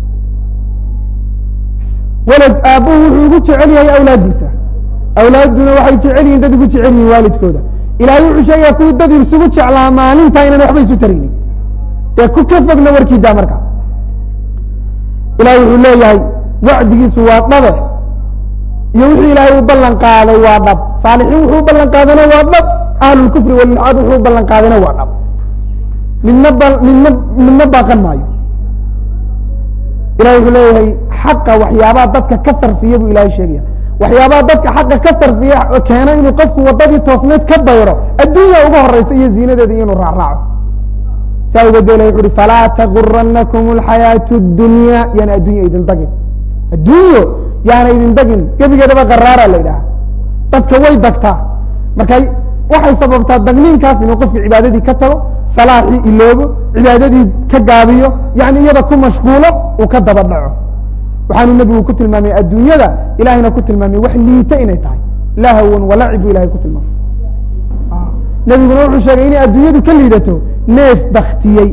walad aabbuhu wuxuu ugu jecel yahay awlaaddiisa awlaadduna waxay jecel yihin dad ugu jecel yihin waalidkooda ilahay wuxuu sheegaya kuwii dad isugu jeclaa maalintaa inaan waxba isu taraynin dee ku ka fogna warkiidaa markaa ilahay wuxuu leeyahay wacdigiisu waa dhabe iyo wixii ilaahay u ballan qaaday waa dhab saalixiin wuxuu u ballan qaadana waa dhab ahlulkufri walilxaad wuxuu u ballan qaadayna waa dhab midna ba midna midna baaqan maayo ilahay wuxuu leeyahay xaqa waxyaabaha dadka ka sarfiya buu ilahay sheegaya waxyaabaha dadka xaqa ka sarfiya keena inuu qofku wadadii toosneed ka bayro adduunya uga horeysa iyo ziinadeeda iyo inuu raacraaco saa uga dela wuxu uhi falaa taguranakum alxayaatu اdunya yaana addunya idin dagin addunyo yaana idin dagin gebigeedaba qaraara la yidhaha dadka way dagtaa marka waxay sababtaa dagniinkaas inuu qofka cibaadadii ka tago salaaxii iloobo cibaadadii ka gaabiyo yani iyada ku mashquulo uu ka daba dhaco waxaanu nebigu ku tilmaamay adduunyada ilahayna ku tilmaamay wax liita inay tahay lahwan walacib bu ilahay ku tilmaamay nebiguna wuxuu sheegay inay adduunyadu ka liidato neef baktiyey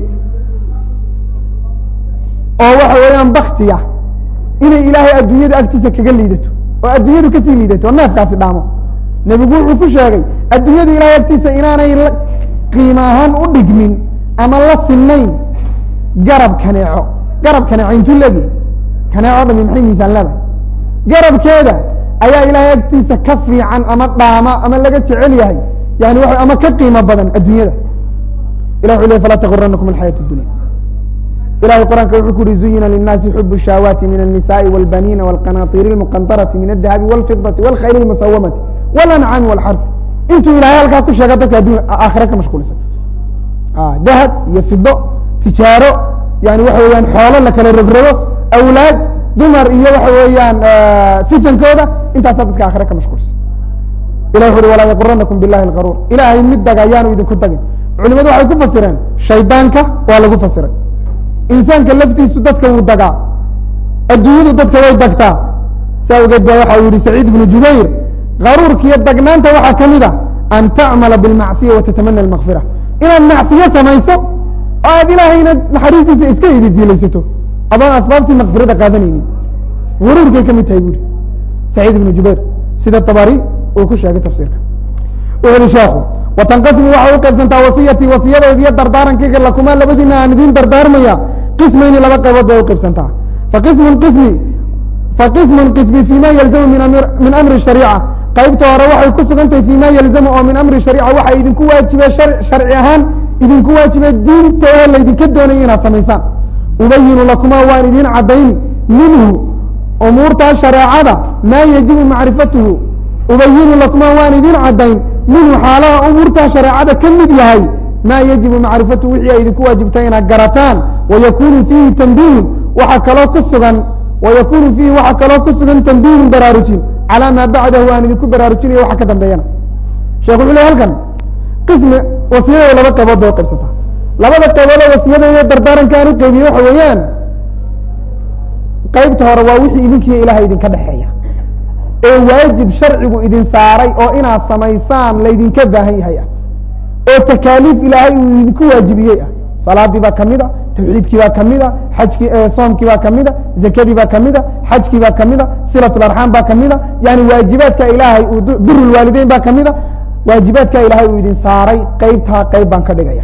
oo waxa weeyaan baktiya inay ilaahay adduunyada agtiisa kaga liidato oo adduunyadu kasii liidato oo neefkaasi dhaamo nebigu wuxuu ku sheegay adduunyada ilahay agtiisa inaanay qiimo ahaan u dhigmin ama la sinayn garab kaneeco garab kaneeco intuu leegi kaneeco dhami maxay miisaan leedahay garabkeeda ayaa ilaahay agtiisa ka fiican ama dhaama ama laga jecel yahay yani wa ama ka qiimo badan adduunyada ilah wuxu ley falaa taguranakum alxayaat اdunya ilahay quraanka wuxuu ku uhi zuyina lلnaasi xub الshahwaati min الnisaءi wاlbanina wاlqanaطir اlmuqandarati min الdahabi wاlfidaةi wاlkhayl اlmusawamati wاlancaami wاlxarsi intuu ilahay halkaa ku sheega dadka addunya aakhira ka mashquulsan dahab iyo fido tijaaro yani waxa weeyaan xoolo la kala rogrogo awlaad dumar iyo waxa weeyaan fitankooda intaasaa dadka aakhira ka mashquulsan ilah wuxu uhi walaa yaquranakum billahi اlgaruur ilaahay mid daga ayaanu idinku dagin culimadu waxay ku fasireen shaydaanka waa lagu fasiray insaanka laftiisu dadka wuu dagaa adduunyadu dadka way dagtaa saa ogeed ba waxa uu yihi saciid ibnu jubayr garuurkiiyo dagnaanta waxaa ka mid a an tacmala bilmacsiya watatamana almakfira inaad macsiyo samayso oo aad ilaahayna naxariistiisa iska ididiilaysato adoon asbaabtii makfirada qaadanaynin guruurkay ka mid tahay buuri saciid ibnu jubayr sida tabari uu ku sheegay tafsiirka wuxu uhi sheekhu watanqasimu waxay u qaybsantaa wasiyatii wasiyadayda iyo dardaarankayga lakumaa labadiina aan idiin dardaarmaya qismayni laba qaybood bay u qaybsantaa faqismun qismi faqismun qismi fima yalzamu min amri shariica qaybta hore waxay ku sugantahay fima yalzamu oo min amri shariica waxa idinku waajibe sharci ahaan idinku waajibe diinteeda laydinka doonaya inaad samaysaan ubayinu lakumaa waan idiin caddayni minhu umuurtaa shareecada maa yajibu macrifatuhu ubayinu lakumaa waan idiin caddayn minhu xaalaha umuurtaa shareecada ka mid yahay maa yajibu macrifatuhu wixii ay idinku waajibtay inaad garataan wayakunu fiihi tanbiihun waxaa kaloo ku sugan wayakunu fiihi waxaa kaloo ku sugan tanbiihun baraarujin calaa maa bacdahu aan idinku baraarujinayo waxa ka dambeeyana sheekh wuxuu ley halkan qismi wasiyada laba qaybood bay u qaybsataa labada qaybood oo wasiyada iyo dardaaranka aan u qeybiye waxa weeyaan qaybta hore waa wixii idinkiiyo ilahay idinka dhexeeya ee waajib sharcigu idin saaray oo inaad samaysaan laydinka baahan yahay ah oo takaaliif ilaahay uu idinku waajibiyey ah salaadii baa kamid a tawxiidkii baa kamid a xajkii soomkii baa kamid a zakadii baa kamid a xajkii baa kamid a silatlarxaam baa kamid a yani waajibaadka ilaahay uu birulwaalideyn baa kamid a waajibaadka ilaahay uu idin saaray qeybtaa qeyb baan ka dhigaya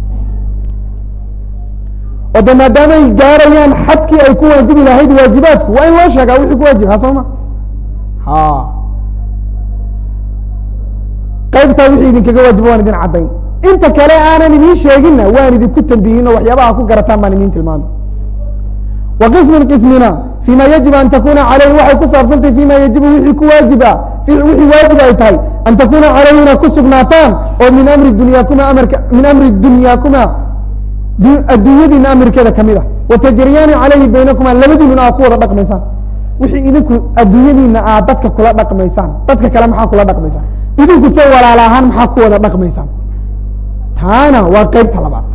oo de maadaamay gaarayaan xadkii ay ku waajibi lahayd waajibaadku waa in loo sheegaa wixii ku waajibhaa soo ma ha qaybtaa wixii idinkaga waajiba waan idin caddayn inta kale aanan idiin sheeginna waan idinku tambihin oo waxyaabaha ku garataan baan idin tilmaamay wa qismun qismina fima yajibu an takuna caleyhi waxay ku saabsantahay fima yajibu wixii ku waajiba wixii waajib ay tahay an takuna caleyhi inaad ku sugnaataan oo min amri dunyaakuma amarka min amri dunyaakuma adduunyadiina amirkeeda kamid a watajriyaani caleyhi baynakuma labadiinuna aad ku wada dhaqmaysaan wixii idinku adduunyadiina aad dadka kula dhaqmaysaan dadka kale maxaa kula dhaqmaysaan idinku se walaal ahaan maxaa ku wada dhaqmaysaan taana waa qeybta labaad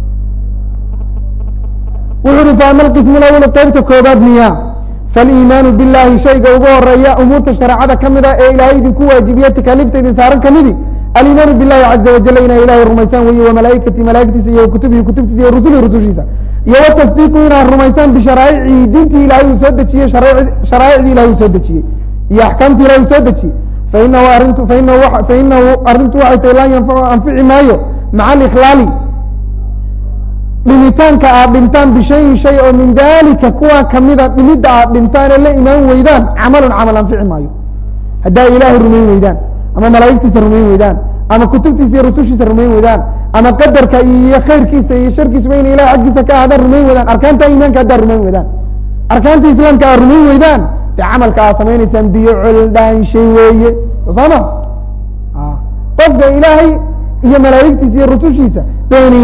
wuxu uhi faama alqismu lawlu qeybta koobaad miya faaliimaanu billahi shayga ugu horeeya umuurta shareecada ka mid a ee ilaahay idinku waajibiye takaaliifta idin saaran kamidi alimaanu billahi caza wajal inaa ilahay rumaysaan weye wamalaa'ikati malaa'igtiisa iyo kutubihi kutubtiisa iyo rusulihi rusushiisa iyo watasdiiqu inaad rumaysaan bisharaaicii diintii ilahay uu soo dejiyey sharaa'icdii ilahay uu soo dejiyey iyo axkaamtii ilahay uu soo dejiyey fainahu arintu fainahu fainahu arrintu waxay tahay laa yanfacu anfici maayo maca alikhlaali dhimitaanka aad dhintaan bishayin shay oo min dalika kuwa kamida dhimidda aad dhintaan ee la imaan weydaan camalun camal anfici maayo haddaa ilaahay rumayn weydaan ama malaa'igtiisa rumayn weydaan ama kutubtiisa iyo rusushiisa rumayn weydaan ama qadarka iyo khayrkiisa iyo sharkiisuba ina ilahay xaggiisa ka ahaadaan rumayn weydaan arkaanta iimaanka haddaa rumayn weydaan arkaanta islaamka aad rumayn weydaan dee camalka aad samaynaysaan biyo coldhaanshay weeye soo saama qofka ilaahay iyo malaa'igtiisa iyo rusushiisa beeniya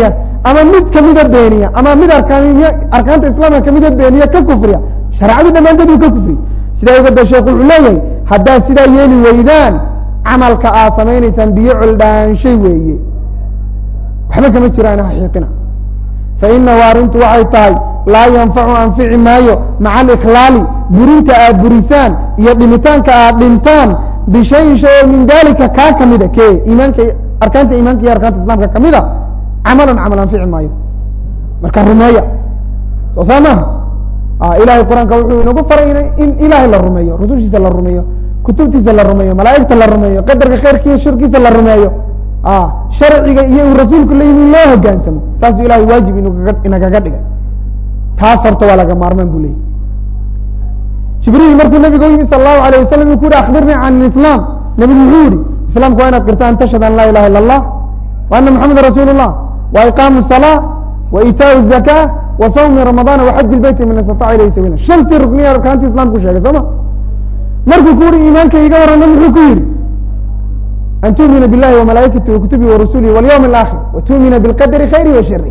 ama mid kamida beeniya ama mid arkaan arkaanta islaamka kamida beeniya ka kufriya shareecadu dhammaanteed uu ka kufriya sidaa oga da sheekhu wuxuu leeyahay haddaad sidaa yeeli weydaan camalka aad samaynaysaan biyo coldhaanshay weeye waxba kama jiraan haxiiqina fainahu arrintu waxay tahay laa yanfacu anfici maayo maca alikhlaali burinta aad burisaan iyo dhimitaanka aad dhintaan bishayin shay oo min dalika kaa kamida ke iimaanka arkaanta iimaanka iyo arkaanta islaamka kamida camalan camal anfici maayo marka rumeeya soo saa maaha ilahay qur-aanka wuxuu inagu faray in ilahay la rumeeyo rusushiisa la rumeeyo kutubtiisa la rumeeyo malaa'igta la rumeeyo qadarka khayrkiiyo shirkiisa la rumeeyo sharciga iyo uu rasuulku la yimi loo hogaansamo saasuu ilahay waajib inagaga dhigay taas horta waa laga maarmaan bu leeyay jibriil markuu nabiga u yimi sal allahu alayh wasalam u ku yihi akbirnii can islaam nabigu muxuu yihi islaamku waa inaad qirta an tashhad an laa ilaha illa allah wa ana maxameda rasuul llah wa iqaamu salaa wa itaau zaka wa sawmi ramadana wa xaji lbeyti man istataca ilayhi sabila shantii rukniya arkaantii islamku sheegay soo ma markuu ku uri iimaanka iga warrama muxuu ku yihi an tuumina billahi وamalaa'ikatihi وakutubihi وarasulihi واlyوم الآkhir وtuumina bاlqadri khayri wa shari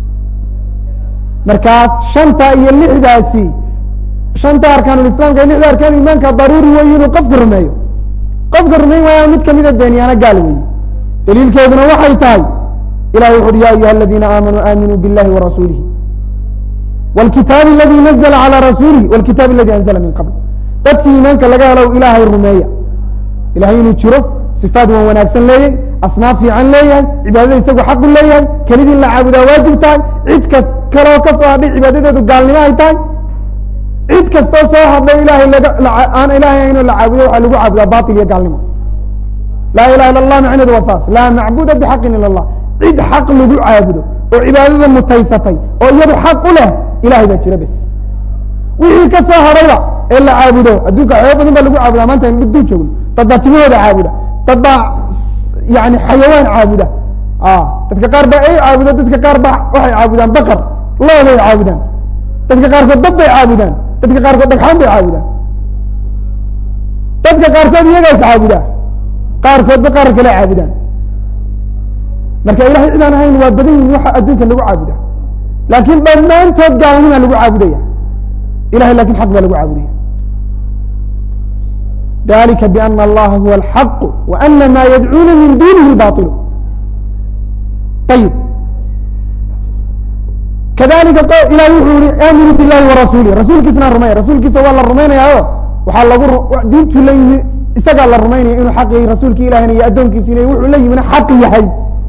markaas shanta iyo lixdaasi shanta arkaan iسlamka iyo lixda arkaan imaanka daruuri wey inuu qofka rumeeyo qofka rumeyn waaya mid kamida beeniyaana gaal weeye daliilkeeduna waxay tahay ilahi wuxu uhi ya ayuha اladina aamanuu aaminuu biاllahi وarasuulihi wاlkitaabi aladi nazla عalى rasuulihi wاlkitaabi aladi anzla min qabl dadkii iimaanka laga helo ilaahay rumeeya ilahay inuu jiro sifaad waan wanaagsan leeyahay asnaaf fiican leeyahay cibaadada isagu xaqu leeyahay kelidii in la caabudaa waajib tahay cid kas kaloo ka soo hadhay cibaadadeedu gaalnimo ay tahay cid kastoo soo hadhay ilahay laga aan ilahay aynoo la caabudo waxaa lagu caabudaa batil iyo gaalnimo laa ilaha illa allah macneedu waa saas laa macbuda bixaqin ila allah cid xaq lagu caabudo oo cibaadada mutaysatay oo iyadu xaq u leh ilahay baa jira bes wixii ka soo hadhayba ee la caabudo adduunka waxyaaba badan baa lagu caabudaa maanta aynu dul joogno dad baa timahooda caabuda dad baa yani xayawaan caabuda dadka qaar baa ay caabuda dadka qaar baa waxay caabudaan bakar looday caabudaan dadka qaarkood dab bay caabudaan dadka qaarkood dhagxaan bay caabudaan dadka qaarkood iyagaa is caabudaa qaarkoodba qaar kale caabudaan marka ilahay cidaan ahayn waa badan yihin waxa adduunka lagu caabuda laakin dhammaantood gaalnima lagu caabudaya ilahay lakin xaq baa lagu caabudaya dalika bana allaha huwa alxaq wa ana ma yadcuuna min dunihi baطilu ayib kadalika ilahi wuxuu yihi aaminuu billahi warasuulih rasuulkiisna rumey rasuulkiisa waa la rumaynayaayo waxaa lagu diintuu la yimi isagaa la rumaynaya inuu xaq yahay rasuulki ilahina iyo addoonkiisina wuxuu la yimina xaq yahay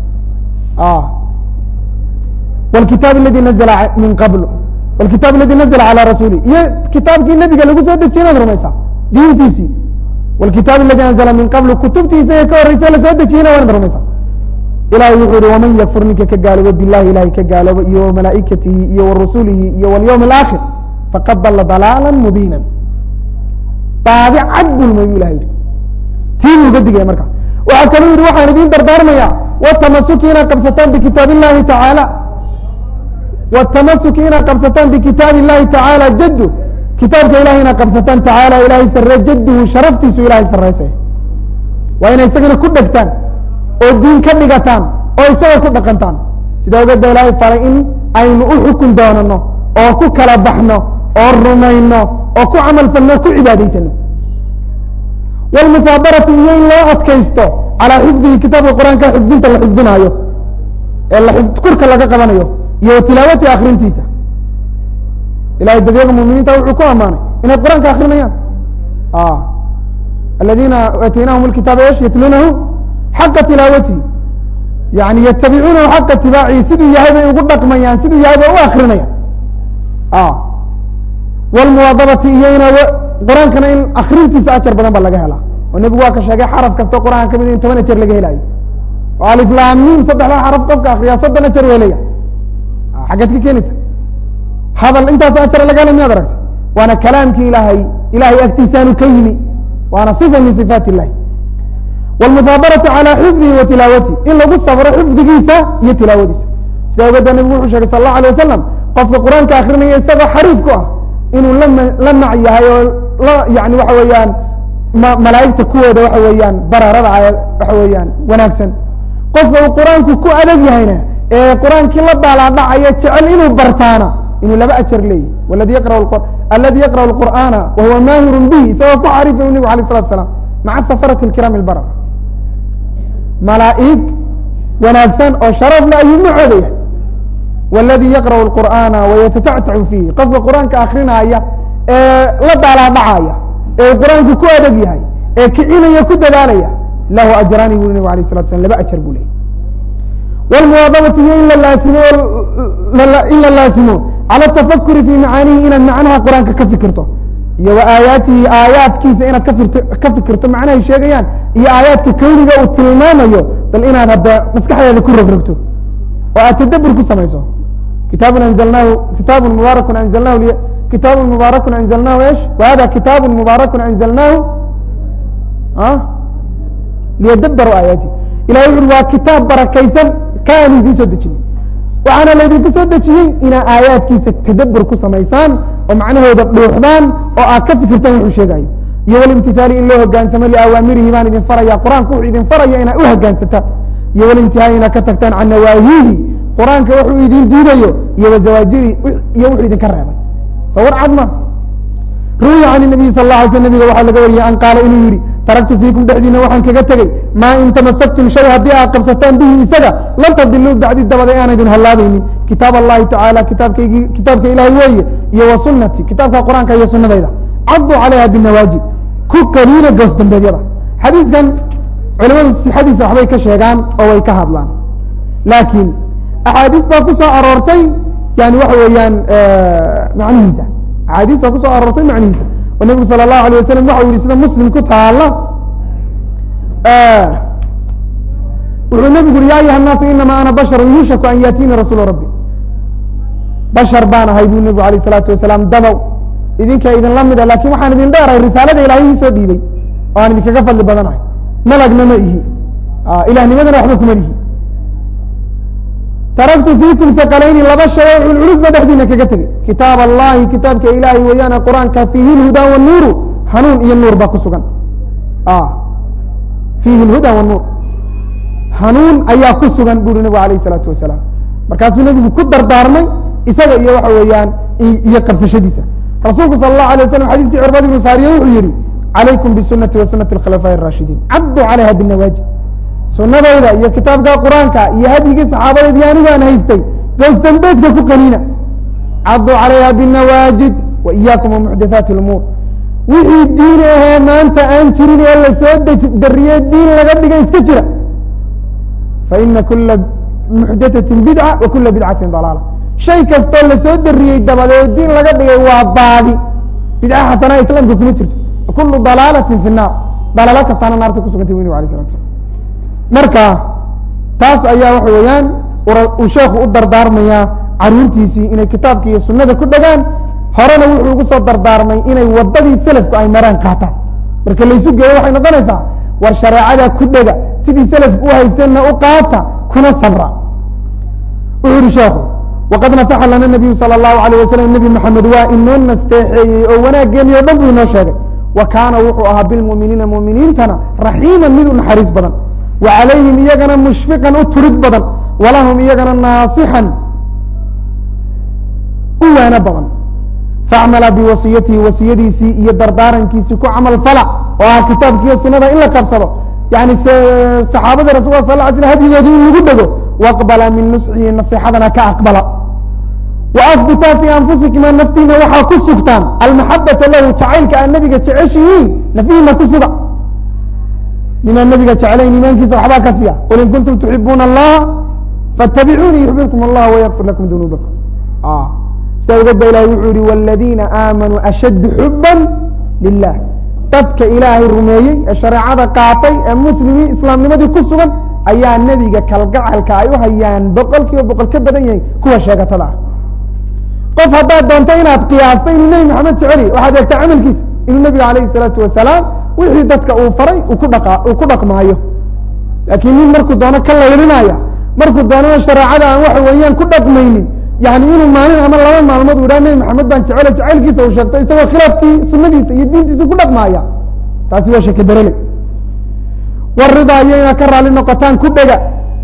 wlkitaab aladi nazla min qabl wlkitaab aladi nazla calى rasuulih iyo kitaabkii nebiga lagu soo dejiye inaad rumaysaa diintiisii wlkitaab aladi anzla min qabl kutubtiisa ee ka horeysa lasoo dejiyena waa inaad rumaysaa ilahay wuxuu yihi waman yakfur ninka ka gaaloobo bilahi ilahay ka gaaloobo iyo wamalaa'ikatihi iyo warusulihi iyo wاlyawm اlaakhir faqad dala dalaala mubiina baadi cad bulmay bu ilahay yihi tii buu uga digaya marka waxaa kaluu yihi waxaan idin dardaarmaya wtamasuki inaad qabsataan bikitaab illahi tacaala wtamasuki inaad qabsataan bikitaab illahi tacaala jadu kitaabka ilahay inaad qabsataan tacaala ilahay sare jaduhu sharaftiisu ilahay sareysa waa inay isagana ku dhegtaan oo diin ka dhigataan oo isaga ku dhaqantaan sidaa ogeed ba ilahay faray in aynu u xukun doonano oo ku kala baxno oo rumayno oo ku camal falno ku cibaadaysano wlmusaabarati iyo in loo adkaysto calaa xifdihi kitaabka qur-aanka xifdinta la xifdinaayo ee la kurka laga qabanayo iyo tilaawati akrintiisa ilahay dadyaga muminiinta wuxuu ku amaanay inay qur-aanka akrinayaan aladina aataynahum lkitaaba esh yatluunahu xaqa tilaawatihi yani yatabicuunahu xaqa itibaacihi siduu yahay bay ugu dhaqmayaan siduu yahay bay u akrinayaan wlmuwaadabati iyo ina qur-aankana in akrintiisa ajar badan ba laga helaa oo nebigu waa ka sheegay xaraf kastoo qur-aanka kamid in toban ajar laga helaayo oo aliflaamiin saddexdaa xaraf qofka akriyaa soddon ajar welaya xaggeed ka keenaysa hadal intaas ajar laga hela miyaad aragta waana kalaamkii ilaahay ilahay agtiisaanu ka yimi waana sifa min sifaat illahi wlmusaabaratu calى xifdihi wa tilaawatihi in lagu sabro xifdigiisa iyo tilaawadiisa sidaa ogeeda nebigu wuxuu sheegay sal اlahu alيه wasalam qofka qur-aanka akrinaya isagoo xariif ku ah inuu la la mac yahay oo la yani waxa weeyaan ma malaa'igta kuwooda waxa weeyaan baraarada waxa weeyaan wanaagsan qofka uu qur-aanku ku adag yahayna ee qur-aankii la daalaadhacaya jecel inuu bartaana inuu laba ajar leeyahy waladi yaqra aladi yaqra'u lqur'aana wa huwa maahirun bihi isagoo ku xarifayu nebigu alayh salatu asalaam maca safarati alkiraami albarar malaa'ig wanaagsan oo sharafla ayuu macooda yahay waladi yaqra'u lqur'aana wayatatactacu fiihi qofka qur-aanka akrinaaya ee la daalaadhacaya ee qur-aanku ku adeg yahay ee kicinaya ku dadaalaya lahu ajraani buri nabig alayh salatu slam laba ajar buu leeyay wlmuwaadabati iyo in la laasimo in la laasimo cala atafakuri fi macaanihi inaad macnaha qur-aanka ka fikirto iyo wa aayaatihi aayaadkiisa inaad kafirt ka fikirto macnahay sheegayaan iyo aayaadka kawniga uu tilmaamayo bal inaad hadda maskaxdeeda ku rogrogto oo aad tadabur ku samayso kitaabun anzalnaahu kitaabun mubaarakun anzalnahu kitaabun mubaarakun anzalnahu esh wa hada kitaabun mubaarakun anzalnaahu liyadabaru aayaati ilahay wuxu uri waa kitaab barakaysan ka aanu idiin soo dejinay waxaana laydinku soo dejiyey inaa aayaadkiisa tadabur ku samaysaan oo macnahooda dhuuxdaan oo aad ka fikirtaan wuxuu sheegayo iyo walimtithaali in loo hogaansamo liawaamirihi baan idin faraya qur-aanku wuxuu idin faraya inaad u hogaansataan iyo walintihaai inaad ka tagtaan can nawaahihi qur-aanka wuxuu idin diidayo iyo wazawaajiri iyo wuxuu idinka reebay sawar cad ma ruwiya can nabiyi sal la alay sl nabiga waxaa laga wariyey an qaala inuu yihi taraktu fiikum dhexdiina waxaan kaga tegey maa in tamasaktum shay haddii aad qabsataan bihi isaga lan tadiluu bacdi dabada aan idin hallaabaynin kitaab allahi tacaala kitaabkaygi kitaabka ilaahay weeye iyo wa sunati kitaabka qur-aanka iyo sunadayda caduu calayha binawaajid ku qaniina goos dambeedyada xadiidkan culimadu sixadiisa waxbay ka sheegaan oo way ka hadlaan laakiin axaadiis baa ku soo aroortay yani waxa weeyaan macnihiisa axaadiis baa kusoo aroortay macnihiisa oo nebigu sala allahu alay wasalam waxa u yihi sida muslim ku taala wuxuu nebigu uri ya ayuha الnaasu inama ana basharu yuushaku an yaatiini rasuulu rabbi bashar baan ahay buu nebigu alayh الsalaatu wasalaam dabow idinka idinla mida lakin waxaan idin dheerahay risaalada ilahay ii soo dhiibay oo aan idinkaga fadli badanahay malagna ma ihi ilahnimadana waxba kuma lihi taraktu fiikum saqalayni laba shay oo culculus ba dhexdiina kaga tegey kitaab allahi kitaabka ilaahay weeyaane qur-aanka fiihi lhuda wanuuru hanuun iyo nuur baa ku sugan fiihi lhuda wanuur hanuun ayaa ku sugan buri nebigu alayh isalaatu wasalaam markaasuu nebigu ku dardaarmay isaga iyo waxa weeyaan iyo qabsashadiisa rasuulku sala allahu alay waslam xadiiskii curbad ibnu saariye wuxuu yihi calaykum bisunati wa sunati alkhulafaaءi الraashidiin cabduu calayha binawaajid sunadayda iyo kitaabka qur-aanka iyo hadyigii saxaabadeed iyo anigu aan haystay goos dambeedka ku qaniina caduu calayha binawaajid wa iyaakum wamuxdathaati اlumuur wixii diin ahee maanta aan jirin ee lasoo dariyey diin laga dhigay iska jira faina kula muxdathatin bidca wa kula bidcatin dalaala shay kastoo lasoo dariyey dabadeed diin laga dhigay waa baadi bidca xasanaa islaamka kuma jirto kulu dalaalatin fi naar dalaalo kastaana naarta kusugantay bu nabig alay slat slam marka taas ayaa waxa weeyaan uu sheekhu u dardaarmayaa caruurtiisii inay kitaabka iyo sunada ku dhagaan horena wuxuu ugu soo dardaarmay inay wadadii selafku ay maraan qaataan marka laysu geeyo waxay noqonaysaa war shareecada ku dhega sidii selafku u haysteenna u qaata kuna sabra wuxuu yihi sheekhu waqad nasaxa lana nabiyu sala allahu alayh wasalam nebi maxamed waa inoo nasteexeeyey oo wanaaggeeni o dhan buu inoo sheegay wa kaana wuxuu ahaa bilmu'miniina mu'miniintana raxiiman mid u naxariis badan wa calayhim iyagana mushfiqan u turid badan walahum iyagana naasixan u waano badan faacmala biwasiyatihi wasiyadiisii iyo dardaarankiisii ku camal fala oo ah kitaabkiiyo sunada in la qabsado yani saxaabada rasulka sal ly sl hadyigooda in lagu dhego waqbala min nusxihi nasixadana ka aqbala waahbitaa fii anfusikima naftiina waxaa ku sugtaan almaxabata lahu jacaylka aad nabiga jeceshihiin nafyihiina ku suga nimaan nabiga jeclayn imaankiisa waxbaa ka siya qul in kuntum tuxibuuna allaha faاtabicuunii yuxbibkum allah wayakfir lakum dunuubakum sida ogeed ba ilahay wuxuu yihi wاladiina aamanuu ashaddu xuba lilah dadka ilaahay rumeeyey ee shareecada qaatay ee muslimii islaamnimadii ku sugan ayaa nebiga kalgacalka ay u hayaan boqol kiiba boqol ka badan yahay kuwa sheegatada ah qof haddaad doonto inaad qiyaasta inuu nebi maxamed jeceliy waxaad eegtaa camalkiisa inuu nebiga alayhi الsalaatu wasalaam wixii dadka uu faray uu ku dha uu ku dhaqmaayo laakiin nin markuu doono ka laylinaya markuu doonana shareecada aan waxa weeyaan ku dhaqmaynin yani inuu maalin ama laba maalmood u idhaha nebi maxamed baan jecelo jacaylkiisa uu sheegto isagoo khilaafkii sunadiisa iyo diintiisa ku dhaqmaaya taasi waa sheke berele waridaa iyo inaad ka raali noqotaan ku dhega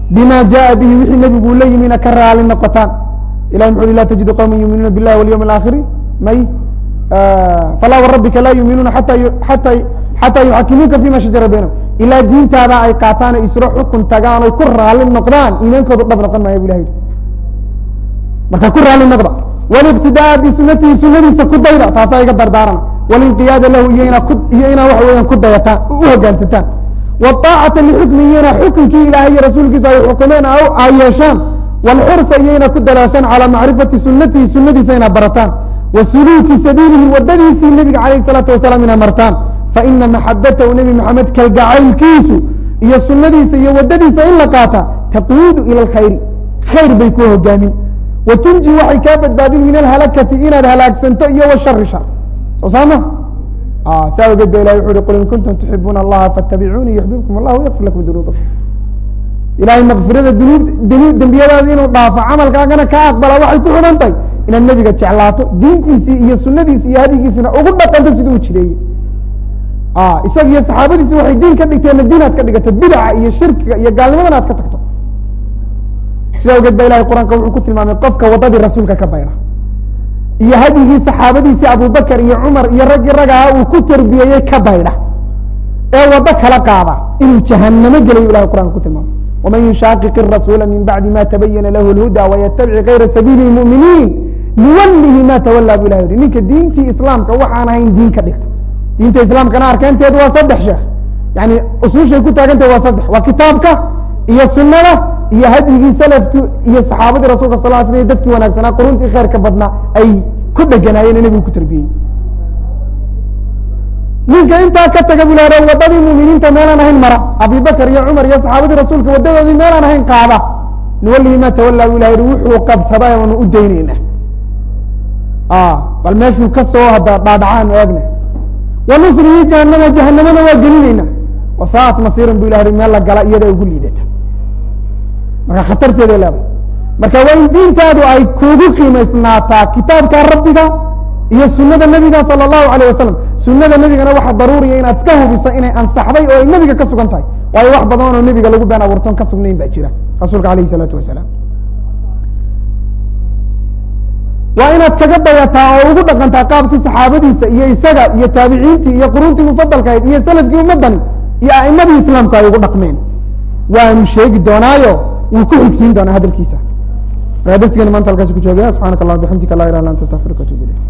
bima jaءa bihi wixii nebigu la yimina ka raali noqotaan ilahi muxu ui la tajidu qawma yuuminuuna biاllahi walyawm اlaakhiri may falaa warabbika laa yuuminuuna ata ata xataa yuxakimuuka fima shajara baynahum ilaa diintaada ay qaataan o isla xukun tagaan oy ku raali noqdaan iimaankoodu dhab noqon maaya bu ilah yihi marka ku raali noqda wاliqtidaaa bisunatihi sunadiisa ku dayda taasaa iga dardaarana walinqiyaada lahu iyo inaa ku iyo inaa waxa weeyaan ku dayataan u hogaansataan wاطaacata lixukmi iyo inaa xukunkii ilaahay iyo rasuulkiisa ay xukumeen ay yeeshaan wاlxursa iyo inaa ku dalaashaan calىa macrifati sunatihi sunadiisa inaa barataan wa suluuki sabiilihi wadadiisii nebiga calayh الsalaatu wasalaam inaa martaan faina maxabatahu nebi maxamed kalgacaylkiisu iyo sunadiisa iyo wadadiisa in la qaata taquudu ilى اlkhayri khayr bay ku hogaamin watunji waxay kaa badbaadin min alhalakati inaad halaagsanto iyo washari shar soo saama saa ogeed ba ilahi wuxu uhi qul in kuntum tuxibuuna allaha faatabicuunii yuxbibkum allah yakfir lakum dunuubakum ilahay makfirada dunuub dunu dembiyadaada inuu dhaafo camalkaagana kaa aqbala waxay ku xidhan tahay inaad nebiga jeclaato diintiisii iyo sunadiisi iyo hadigiisina ugu dhaqanto siduu u jireeyey isaga iyo saxaabadiisi waxay diin ka dhigteenna diin aad ka dhigato bidaca iyo shirkiga iyo gaalnimadana aad ka tagto sida ogeed ba ilahay qur-aanka wuxuu ku tilmaamay qofka waddadii rasuulka ka bayra iyo hadyigii saxaabadiisii abubakar iyo cumar iyo raggii ragaha uu ku tarbiyeeyey ka baydha ee waddo kala qaada inuu jahanamo gelayo ilahay qur'anka ku tilmaamay waman yushaaqiq الrasuula min bacdi ma tabayana lahu اlhuda waytabic kayra sabiili اlmu'miniin nuwalihi ma tawalaa bu ilah yihi ninka diintii islaamka waxaan ahayn diin ka dhigta diinta islaamkana arkeenteedu waa saddex sheekh yani usuushay ku taagantahe waa saddex waa kitaabka iyo sunada iyo hadyigii salafki iyo saxaabadii rasulka sal sl dadkii wanaagsanaa quruntii khayrka badnaa ay ku dheganaayeen nebigu ku tarbiyey ninka intaa ka taga bula wadadii muminiinta meelaan ahayn mara abibakar iyo cumar iyo saxaabadii rasuulka wadadoodii meelaan ahayn qaada nuwalihi ma tawalaa bu ilah yihi wuxuu qabsaday oonu u dayneyna bal meeshuu ka soo hada dhaadhacaan eegna wanusrihi jahanama jahanamana waa gelineyna wasaat masiiran bu ilah yihi meel la gala iyada ugu liidata marka khatarteeday leedahay marka waa in diintaadu ay kugu qiimaysnaataa kitaabka rabbiga iyo sunada nebiga sala allahu alayh wasalam sunada nebigana waxaa daruuriya inaad iska hubiso inay ansaxday oo ay nebiga ka sugan tahay waayo wax badan oo nebiga lagu been abuurtoon ka sugnayn baa jira rasuulka alayh isalaatu wasalaam waa inaad kaga dayataa oo ugu dhaqantaa qaabkii saxaabadiisa iyo isaga iyo taabiciintii iyo quruntii mufadalkahayd iyo salafkii ummadani iyo a'imadii islaamku ay ugu dhaqmeen waanu sheegi doonaayo wuu ku xigsiin doonaa hadalkiisa markaa darsigani maanta halkaasi ku joogaya subxaanaka allah bixamdika la ilah illa anta astaqfiruka atubu ilayk